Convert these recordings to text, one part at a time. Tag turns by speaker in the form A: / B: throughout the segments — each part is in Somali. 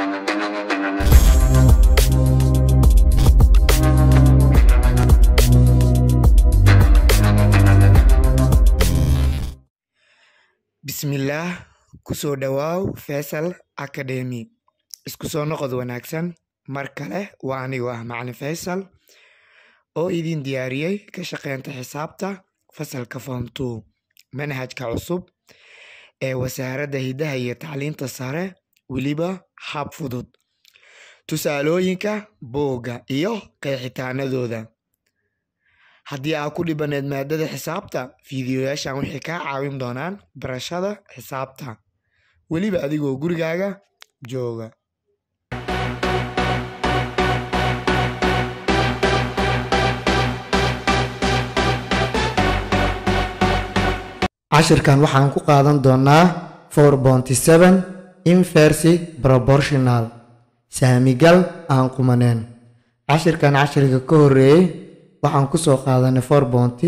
A: Bismillaah ku soo dhawaaw Feisal Academy isku soo noqod wanaagsan mar kale waa anigu ah macalin Faysal oo idin diyaariyey ka shaqeynta xisaabta fasalka form 2 manhajka cusub ee wasaaradda hidaha iyo tacliinta sare weliba hab fudud tusaalooyinka buugga iyo qeexitaanadooda haddii aad ku dhibaneed maadada xisaabta fiidiyoyaashan waxay kaa caawin doonaan barashada xisaabta weliba adigoo gurigaaga jooga
B: cashirkan waxaan ku qaadan doonaa four bonty seven inversi proportional saamigal aan qumaneen cashirkan cashirka ka horeeyey waxaan kusoo qaadanay four bonty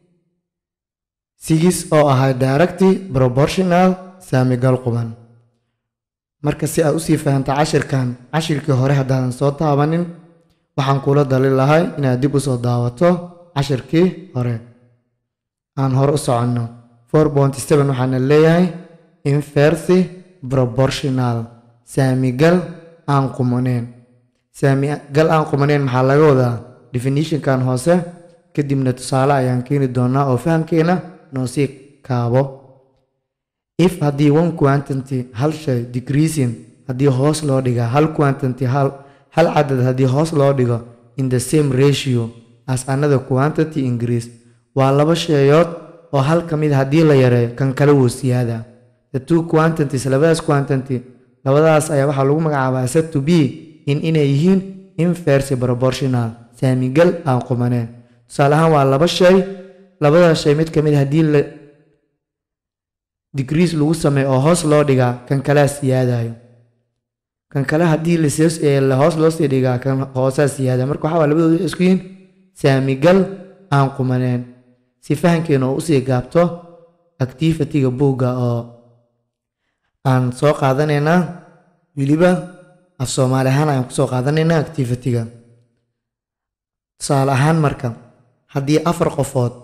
B: six oo ahaa directy proportional saamigal quman marka si aad usii fahamta cashirkan cashirkii hore haddaadan soo taabanin waxaan kula dali lahay inaad dib usoo daawato cashirkii hore aan hore u soconno four bonty seven waxaana leeyahay inversi proportional saamigal aan qumaneen saamigal aan qumaneen maxaa laga wadaa definitionkan hoose kadibna tusaale ayaan keeni doonaa oo fahamkeena noo sii kaabo if haddii one quantity hal shay decreasing haddii hoos loo dhiga hal quantity hal hal cadad haddii hoos loo dhigo in the same ratio as another quantity increase waa laba sheeyood oo hal ka mid haddii la yareeyo kan kale wuu siyaada the two quantities labadaas quantity labadaas ayaa waxaa lagu magacaabaa set to be in inay yihiin inverse proportional saamigal aan qumaneen tusaale ahaan waa laba shay labadaas shay mid ka mid haddii la decrease lagu sameeyo oo hoos loo dhigaa kan kalea siyaadayo kan kale haddii la hoos loo sii dhigaa kan hoosaa siyaadaya marka waxaa waa labadooda waxay isku yihiin saamigal aan qumaneen si fahankeena oo usii gaabto activity-ga buugga oo aan soo qaadanaynaa weliba af soomaali ahaan ayaan kusoo qaadanaynaa activity-ga tusaale ahaan marka haddii afar qofood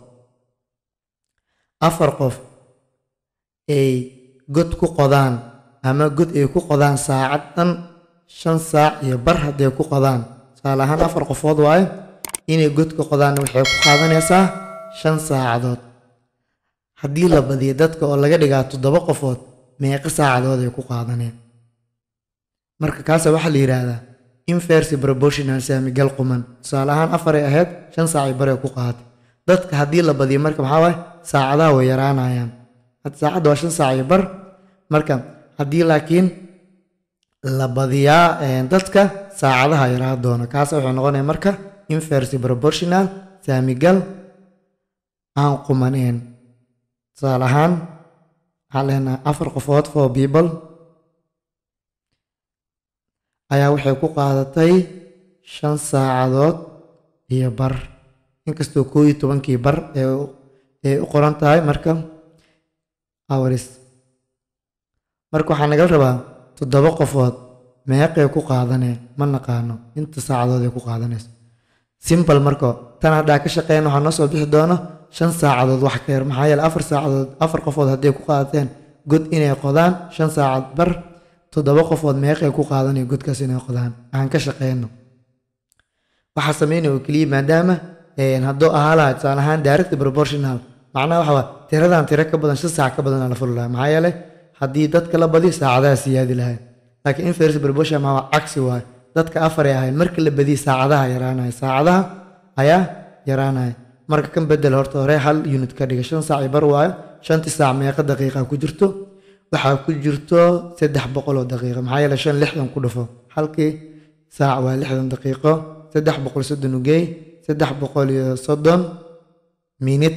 B: afar qof ay god ku qodaan ama god ay ku qodaan saacad dhan shan saac iyo bar hadday ku qodaan tusaale ahaan afar qofood waaye inay god ku qodaan waxay ku qaadanaysaa shan saacadood haddii la badiyo dadka oo laga dhigaa toddoba qofood meeqa saacadood ay ku qaadaneen marka kaasa waxaa la yidhaahdaa inversi proportional saamigal quman tusaale ahaan afaray ahayd shan saacay bare ku qaadatay dadka haddii la badiyo marka maxaa waaye saacadaha way yaraanayaan saacadda waa shan saac iyo bar marka haddii laakiin la badiyaa dadka saacadaha yaraa doona kaasa wuxuu noqonaya marka inversi proportional saamigal aan qumaneen tusaale ahaan waxaan leenahay afar qofood four people ayaa waxay ku qaadatay shan saacadood iyo bar inkastoo koo iyo tobankii bar ee u qoran tahay marka hours marka waxaa nagala rabaa toddoba qofood meeqay ku qaadaneen ma naqaano inta saacadood ay ku qaadanayso simbal marka tan haddaa ka shaqeyn waxaa noo soo bixi doono shan saacadood wax ka yar maxaa yeele afar saacadood afar qofood hadday ku qaadateen god inay qodaan shan saacad bar toddoba qofood meeqay ku qaadanaya godkaas inay qodaan aan ka shaqeyno waxaa sameynaya oo keliya maadaama hadduu ahaa lahaa tusaale ahaan direct proportional macnaha waxa waa tiradan tiro ka badan shan saac ka badan la fuli lahaa maxaa yeele haddii dadka la badiyo saacadaha siyaadi lahayd laakiin inverse proportional maa cagsi waayo dadka afaray ahayd markii la badiyay saacadaha yaraanaya saacadaha ayaa yaraanaya marka kan bedel horta hore hal unit ka dhiga shan saac bar waayo shantii saac meeqa daqiiqa ku jirto waxaa ku jirto saddex boqol oo daqiiqo maxaa yeele shan lixdan ku dhufo halkii saac waa lixdan daqiiqo saddex boqol soddon ugeey saddex boqol iyo soddon minit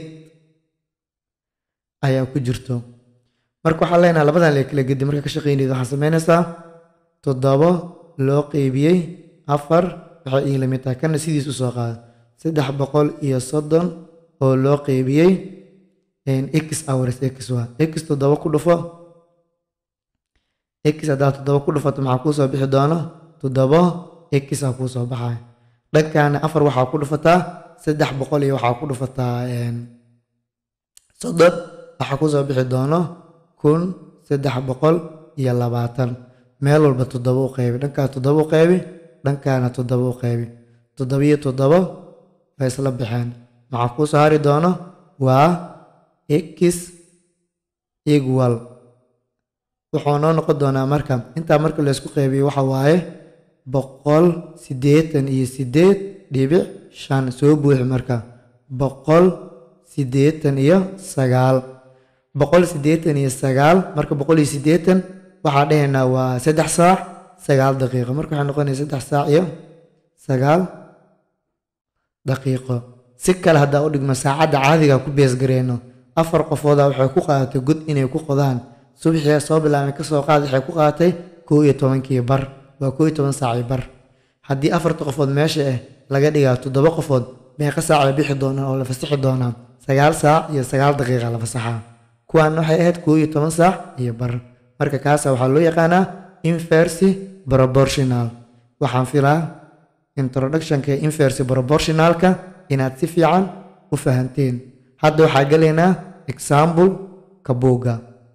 B: ayaa ku jirto marka waxaa leenaha labadan la kala gedi marka ka shaqeynayda waxaa sameynaysaa toddobo loo qeybiyey afar waxay ii lamid tahay kana sidiis u soo qaada saddex boqol iyo soddon oo loo qeybiyey x hours x waa x toddoba ku dhufo x haddaad toddoba ku dhufato maxaa kuu soo bixi doono toddobo x aa kuu soo baxaya dhankaana afar waxaa ku dhufataa saddex boqol iyo waxaa ku dhufataa soddon waxaa ku soo bixi doono kun saddex boqol iyo labaatan meel walba toddoba u qaybi dhankaa toddoba u qaybi dhankaana toddoba u qaybi toddobiyo toddoba way isla baxeen maxaa kuu soo hari doono waa x equal wuxuu noo noqon doonaa marka intaa marka laysku qaybiyo waxa waaye boqol siddeetan iyo siddeed dhibic shan soo buuxi marka boqol siddeetan iyo sagaal boqol siddeetan iyo sagaal marka boqol iyo siddeetan waxaa dhahaynaa waa saddex saac sagaal daqiiqo marka waxay noqonaya saddex saac iyo sagaal daqiiqo si kale haddaa u dhigmo saacadda caadiga ku beesgareyno afar qofooda waxay ku qaadatay god inay ku qodaan subaxii soo bilaabay kasoo qaad waxay ku qaadatay koo iyo tobankii bar waa koo iyo toban saacii bar haddii afarta qofood meesha ah laga dhigaa toddoba qofood meeqa saac bay bixi doonaan oo la fasaxi doonaan sagaal saac iyo sagaal daqiiqa la fasaxaa kuwaan waxay ahayd koo iyo toban saac iyo bar marka kaasa waxaa loo yaqaanaa inversi proportional waxaan filaa introductionka inversi proportionalka inaad si fiican u fahanteen hadda waxaa gelaynaa example ka buugga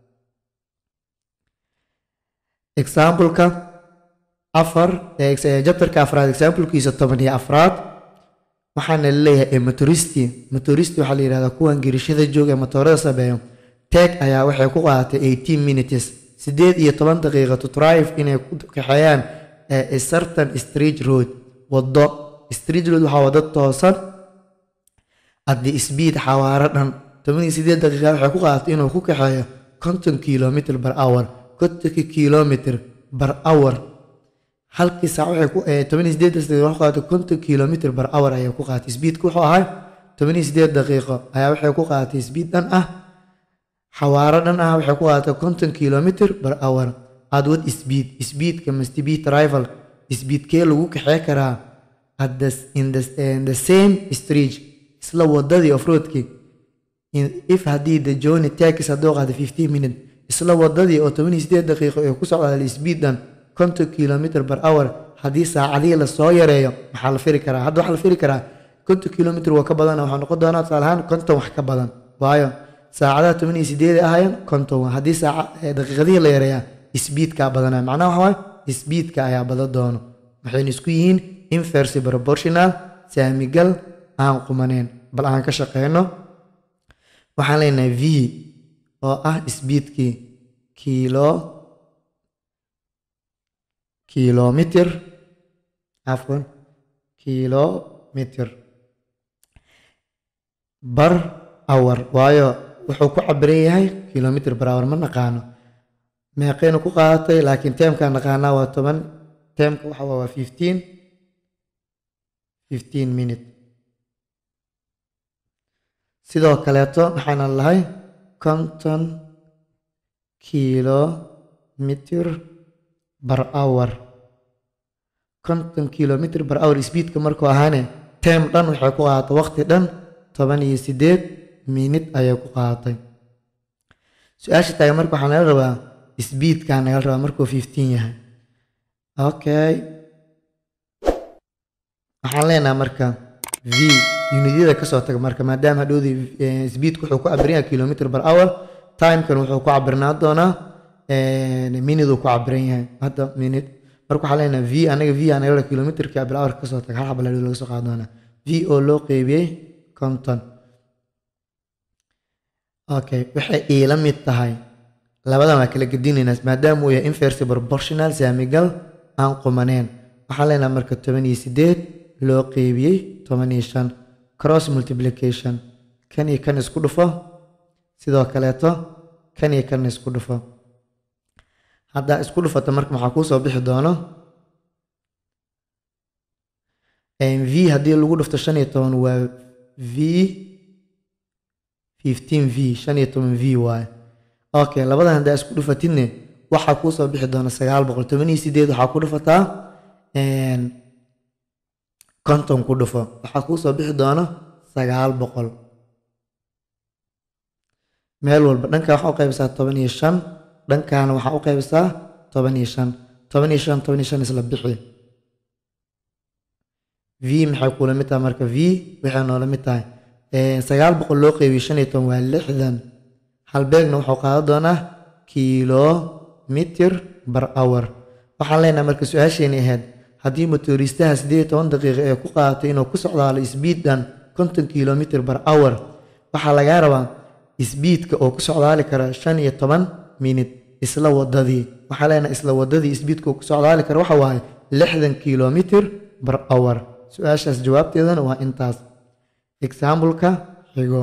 B: exampleka afar jabtarka afraad examplekiisa toban iyo afraad waxaana laleeyahay motoristi motoristi waxaa la yihahdaa kuwan girishada jooga ee motoorada sameeyo teg ayaa waxay ku qaadatay eighteen minutes siddeed iyo toban daqiiqa to drive inay ku kaxeeyaan a certain street road waddo street road waxaa waddo toosan haddii speed xawaaro dhan toban iyo siddeed daqiiqa waxay ku qaadatay inuu ku kaxeeyo konton kilomitr per hour kontonki kilomitr per hour halkii saac waxay ku toban iyo siddeed daqiiqa waxay ku qaadatay konton kilomitr per hour ayay ku qaadatay speedka wuxuu ahay toban iyo siddeed daqiiqo ayaa waxay ku qaadatay speed dhan ah xawaaro dhan ah waxay ku qaadatay konton kilomitr per hour aad wad speed speedka must be travel speedkee lagu kaxee karaa at the, in, the, in the same street isla wadadii offroadki if haddii the journey takis hadduu qaada fifteen minute isla wadadii oo toban iyo siddeed daqiiqo ee ku socda speedan konton kilomitr per hour haddii saacadihii lasoo yareeyo maxaa la firi karaa hadda waxaa la firi karaa konton kilomitr waa ka badan waxaa noqon doonaa tusaale ahaan konton wax ka badan waayo saacadaha toban iyo siddeed ahayan konton haddii saaca daqiiqadihii la yareeyaa speedkaa badanaya macnaha waxa waaye speedka ayaa badan doono waxayna isku yihiin inversi proportional saamigal aan qumaneen bal aan ka shaqeyno waxaan leenahay v oo ah speedkii kilo kilomitr afwan kilomitr bar hour waayo wuxuu ku cabiran yahay kilomitr bar hour ma naqaano meeqaynu ku qaadatay laakiin teemkaan naqaanaa waa toban teemka waxa waa fifteen fifteen minute sidoo kaleeto waxaana lahay konton kilomitr bar hour konton kilomitr bar hour speedka markuu ahaane teem dhan waxay ku qaadatay waqti dhan toban iyo siddeed minute ayay ku qaadatay su-aasha taagan marka waxaa naga rabaa speedkaa naga rabaa markuu fifteen yahay okay waxaan leenaha marka v unityada kasoo taga marka maadaama hadhowdii speedku wuxuu ku cabiran yahay kilomitr per hour timekan wuxuu ku cabirnaa doonaa minute uu ku cabiran yahay hadda minute marka waxaan leenaha v anaga v anaga rabaa kilomitrka per hour kasoo taga hal xabal laga soo qaadi doonaa v oo loo qeybiyey konton okay waxay iila mid tahay labadan waa kala gedinaynaa maadaama uu yahay inversi proportional saamigal aan qumaneen waxaan leenaha marka toban iyo siddeed loo qeybiyey toban iyo shan cross multiplication kan iyo kan isku dhufo sidoo kaleeto kan iyo kan isku dhufo haddaa isku dhufata marka maxaa kuu soo bixi doono v haddii lagu dhufto shan iyo toban waa v fifteen v shan iyo toban v waaye okay labadan haddaa isku dhufatidne waxaa kuu soo bixi doona sagaal boqol toban iyo sideed waxaa ku dhufataa konton ku dhufo waxaa kuu soo bixi doona sagaal boqol meel walba dhanka waxaa u qaybisaa toban iyo shan dhankaana waxaa u qaybisaa toban iyo shan toban iyo shan toban iyo shan isla bixi v maxay kula mid tahay marka v waxay noola mid tahay sagaal boqol loo qeybiyo shan iyo toban waa lixdan halbeegna wuxuu qaadan doonaa kilomitir bar hour waxaan leenahay marka su-aasheeni ahayd haddii motoriistaha siddeed iyo toban daqiiqo ee ku qaadatay inuu ku socdaalo sbiidan konton kilomitir bar hour waxaa lagaa rabaa sbiidka oo ku socdaali kara shan iyo toban minit isla wadadii waxaa leenahay isla wadadii sbiidka oo ku socdaali kara waxa waaye lixdan kilomitir bar hour su-aashaas jawaabteedana waa intaas exambleka xigo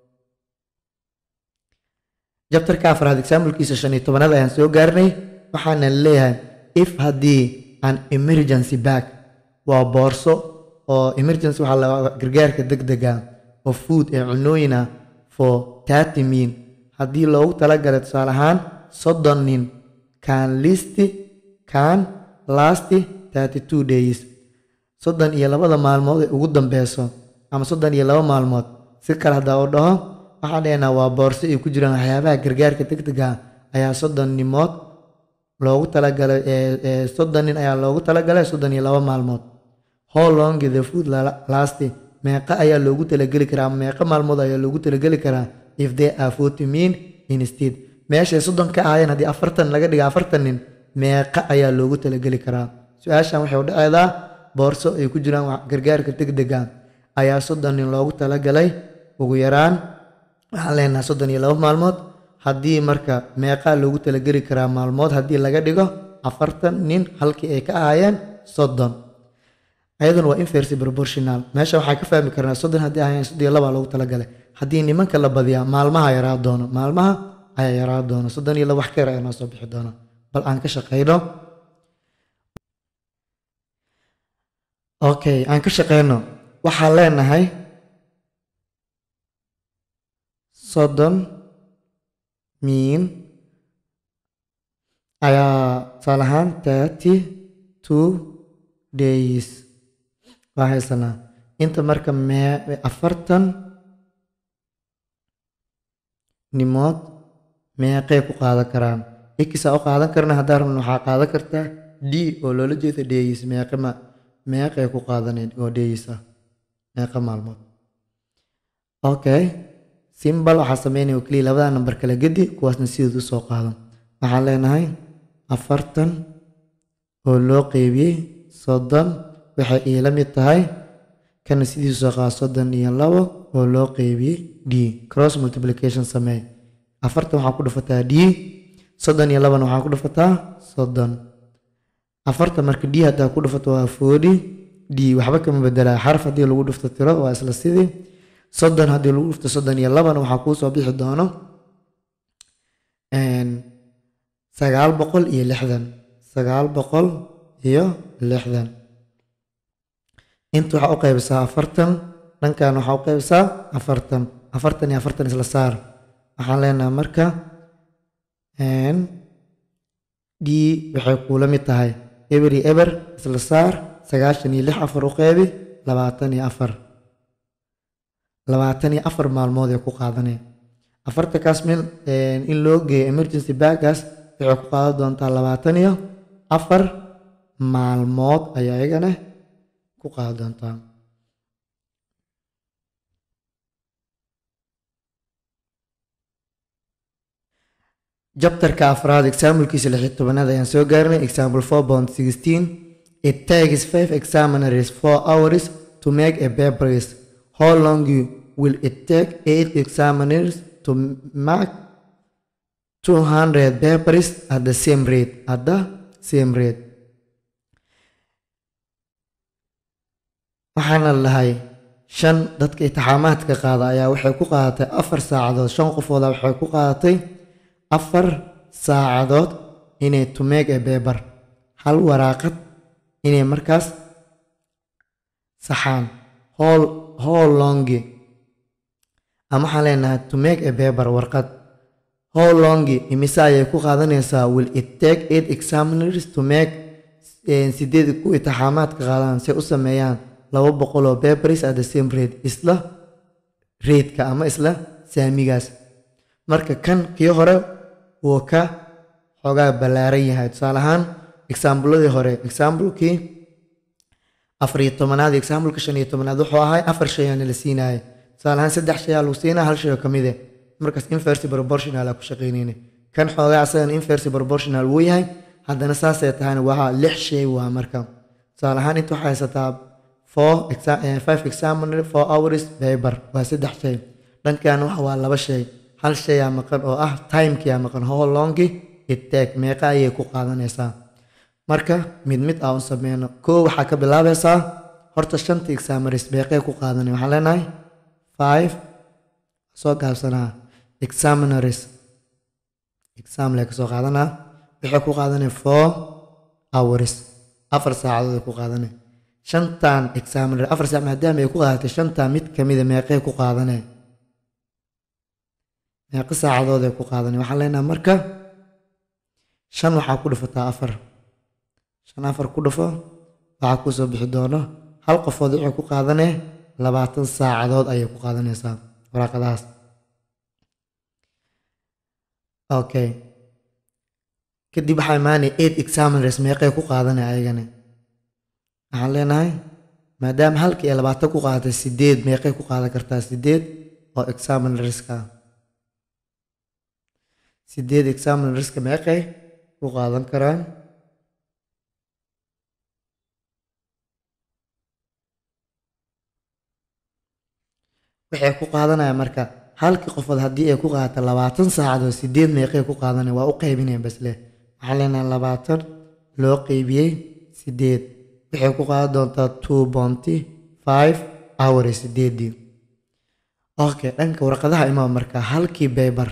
B: jabtarka afraad examblkiisa shan iyo tobanaad ayaan soo gaarnay waxaana leeyahay if haddii an emergency back waa boorso oo emergency waxaa la gargaarka degdega oo food ee cunooyin ah for thirty min haddii loogu talagalay tusaale ahaan soddon nin can listi can lasti thirty two days soddon iyo labada maalmood ee ugu dambeyso ama soddon iyo laba maalmood si kale haddaa u dhaho waxaan dhehnaa waa boorso ay ku jiraan waxyaabaha gargaarka degdega ayaa soddon nimood loogu talagalay soddon nin ayaa loogu talagalay soddon iyo laba maalmood how long the food lasti meeqa ayaa loogu talageli karaa ama meeqa maalmood ayaa loogu talageli karaa if they are forty min instead meeshay soddon ka ahaayeen haddii afartan laga dhiga afartan nin meeqa ayaa loogu talageli karaa su-aashan waxay u dhaceedaa boorso ay ku jiraan gargaarka degdega ayaa soddon nin loogu talagalay ugu yaraan waxaan leenahay soddon iyo laba maalmood haddii marka meeqaa loogu talageli karaa maalmood haddii laga dhigo afartan nin halkii ay ka ahaayeen soddon ayaduna waa inverse proportional meesha waxaa ka fahmi karnaa soddon haddii ahaayeen soddon iyo labaa loogu talagalay haddii nimanka la badiyaa maalmaha yaraa doono maalmaha ayaa yaraa doono soddon iyo laba wax ka yar ayaa noo soo bixi doona bal aan ka shaqeyno okay aan ka shaqeyno waxaan leenahay soddon miin ayaa tusaale ahaan thirty two days waa haysanaa inta marka mee afartan nimood meeqay ku qaadan karaan ikisaa u qaadan karna haddaan rabna waxaa qaadan kartaa d oo loola jeeda days meeqa ma meeqay ku qaadaneed oo days ah meeqa maalmood okay simbal waxaa sameynaya oo keliya labada nambar kala gedi kuwaasna sideed u soo qaadan waxaan leenahay afartan oo loo qeybiyey soddon waxay iila mid tahay kana sidiisu soo qaada soddon iyo labo oo loo qeybiyey d cross multiplication samee afartan waxaa ku dhufataa d soddon iyo labana waxaa ku dhufataa soddon afartan marka d haddaa ku dhufato waa forty d waxba kama bedelaa xaraf haddii lagu dhufto tiro waa isla sidii soddon haddii lagu dhufto soddon iyo labana waxaa kuu soo bixi doono sagaal boqol iyo lixdan sagaal boqol iyo lixdan inta waxaa u qaybisaa afartan dhankan waxaa u qaybisaa afartan afartan iyo afartan isla saar waxaan leenahay marka d waxay kuula mid tahay eber iyo eber isla saar sagaashan iyo lix afar u qeybi labaatan iyo afar labaatan iyo afar maalmood ee ku qaadanaya afartankaas mil in loo geeyo emergency baggas waxay ku qaadan doontaa labaatan iyo afar maalmood ayaa iyagana ku qaadan doontaa jabtarka afraad exaamulkiisa lix iyo tobanaad ayaan soo gaarnay example four point sixteen it takes five examiners four hours to make a papers how long you will it take eight examiners to mark 200 papers at the same rate at the same rate waxaana lahay shan dadka intixaamaadka qaada ayaa waxay ku qaadatay afar saacadood shan qofooda waxay ku qaadatay afar saacadood inay to make a paper hal waraaqad inay markaas saxaan hol how longi ama waxaan leenahay to make a paper warqad how longi imise ayay ku qaadanaysaa will it take eight examiners to make sideed ku intixaamaadka qaadaan si u sameeyaan laba boqol oo papers at the same rate isla reedka ama isla saamigaas marka kan kii hore wuu ka xoogaa ballaaran yahay tusaale ahaan exaambladii hore exaamblekii afar iyo tobanaad exaambleka shan iyo tobanaad wuxuu ahay afar shay aana la siinaya tusaale ahaan saddex shay aa lagu siinaa hal shay oo kamid eh markaas inverse proportional aa ku shaqaynayna kan xoogaa asagana inverse proportional wuu yahay haddana saasay tahayna waa lix shay waa marka tusaale ahaan inta waxaa haysataa four five examiner four hours paper waa saddex shay dhankan waxa waa laba shay hal shay aa maqan oo ah timekii aa maqan how longi it take meeqa ayay ku qaadanaysaa marka mid mid aa u sameyno koo waxaa ka bilaabaysaa horta shanta examiners beeqee ku qaadanay waxaan leenahay five soo gaabsanaa examiners examle kasoo qaadanaa waxay ku qaadanay four hours afar saacadood ay ku qaadanay shantan examiner afar saac maadaama ay ku qaadatay shantan mid kamida meeqee ku qaadanay meeqa saacadood ay ku qaadanay waxaan leenahay marka shan waxaa ku dhufataa afar shan afar ku dhufo waxaa kusoo bixi doono hal qofood waxay ku qaadanee labaatan saacadood ayay ku qaadanaysaa waraaqadahaas okay kadib waxaa imaanaya eight examiners meeqay ku qaadanay ayagana waxaan leenahay maadaama halkii ay labaatan ku qaadatay sideed meeqay ku qaadan kartaa sideed oo examinerska sideed examinerska meeqay ku qaadan karaan waxay ku qaadanayaan marka halkii qofood haddii ay ku qaadato labaatan saacadood sideed meeqay ku qaadanaya waa u qaybinaya basle waxaan leenahay labaatan loo qeybiyey sideed waxay ku qaadan doontaa two bonty five hours sideedii okay dhanka warqadaha imaa marka halkii baybar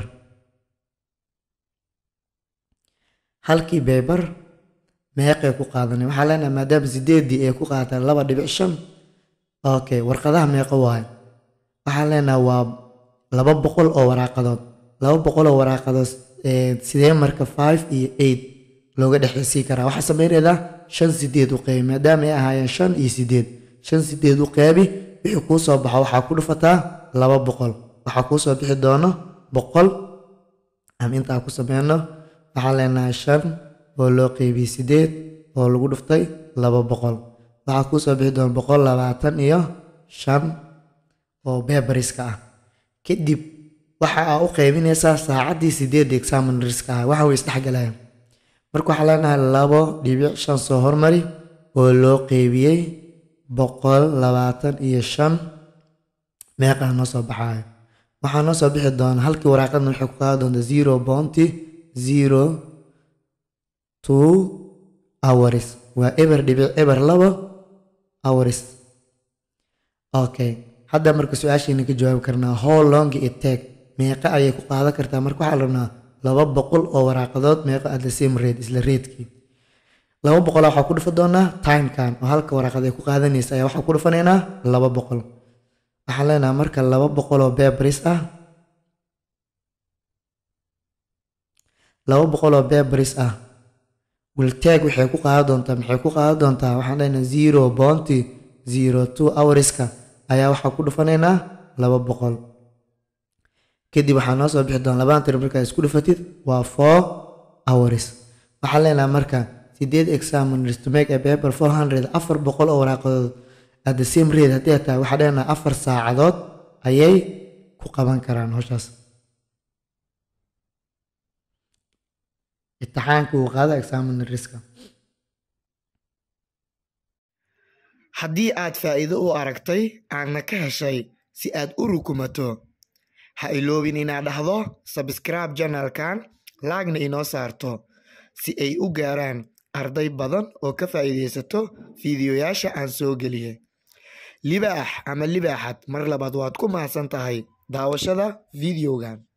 B: halkii baybar meeqay ku qaadanay waxaa leenahay maadaama sideedii ay ku qaadataa laba dhibic shan okay warqadaha meeqo waayo waxaan leenahay waa laba boqol oo waraaqadood laba boqol oo waraaqadood sidee marka five iyo eight looga dhexeysii karaa waxaa sameynaydaa shan sideed u qeybi maadaama ay ahaayeen shan iyo sideed shan sideed u qeybi wixii kuu soo baxo waxaa ku dhufataa laba boqol waxaa kuu soo bixi doono boqol ama intaa ku sameyno waxaan leenahay shan oo loo qeybiyey sideed oo lagu dhuftay laba boqol waxaa kuu soo bixi doona boqol labaatan iyo shan oo beberiska ah kadib waxa aa u qaybinaysaa saacaddii sideedda examinerska ah waxa way isdhexgalayaan marka waxaa leenahay labo dhibic shan soo hormari oo loo qeybiyey boqol labaatan iyo shan meeqaa noo soo baxaayo waxaa noo soo bixi doona halkii waraaqadna waxay ku qaadi doonta zero bounty zero two hours waa eber dhibic eber labo hours okay hadda marka su-aashayna ka jawaabi karnaa how long it take meeqa ayay ku qaadan kartaa marka waxaa la rabnaa laba boqol oo waraaqadood meeqa at the same rate isla reedkii laba boqol waxaa ku dhufa doonaa timekan oo halka waraaqad ay ku qaadanaysa ayaa waxaa ku dhufanaynaa laba boqol waxaan leenahay marka laba boqol oo bebris ah laba boqol oo bebris ah wiltag waxay ku qaadan doontaa maxay ku qaadan doontaa waxaan leenahay zero bounty zero two hourska ayaa waxaa ku dhufanaynaa laba boqol kadib waxaa noo soo bixi doona labaan tir markaa isku dhufatid waa four hours waxaan leenahay marka sideed examiners to make a paper four hundred afar boqol oo waraaqadood at the same rate haddii ay tahay waxaa leenahay afar saacadood ayay ku qaban karaan howshaas imtixaanka uu qaada examinerska
A: haddii aad faa'iido u aragtay aadna ka heshay si aad u rukumato ha iloobin inaad dhahdo sabscribe janalkan laagna inoo saarto si ay u gaaraan arday badan oo ka faa'iidaysato fiidiyoyaasha aan soo geliye libaax ama libaaxad mar labaad waad ku mahadsan tahay daawashada fideogan